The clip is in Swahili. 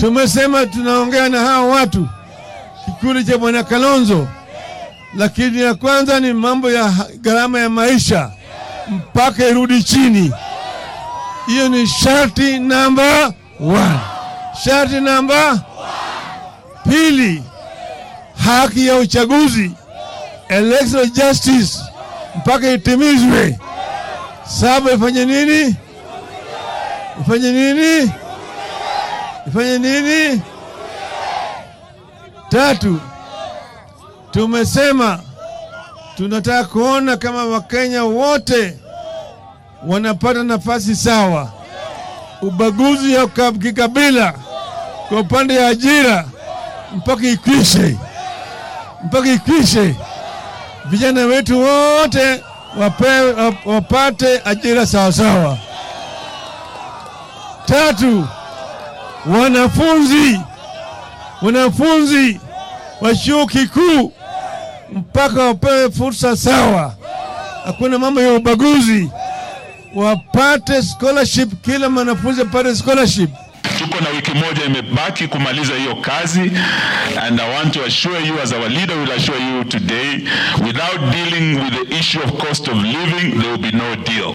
Tumesema tunaongea na hawa watu kikundi cha bwana Kalonzo, lakini ya kwanza ni mambo ya ha- gharama ya maisha mpaka irudi chini. Hiyo ni sharti namba one. Sharti namba pili, haki ya uchaguzi electoral justice mpaka itimizwe. Saba, ifanye nini? Ifanye nini? Ifanye nini? Tatu, tumesema tunataka kuona kama Wakenya wote wanapata nafasi sawa. Ubaguzi ya ka- kikabila kwa upande ya ajira mpaka ikwishe, mpaka ikwishe. Vijana wetu wote wapewe, wap- wapate ajira sawasawa. Tatu, wanafunzi wanafunzi wa chuo kikuu mpaka wapewe fursa sawa, hakuna mambo ya ubaguzi, wapate scholarship, kila mwanafunzi apate scholarship. Tuko na wiki moja imebaki kumaliza hiyo kazi and I want to assure you as our leader will assure you today without dealing with the issue of cost of living there will be no deal.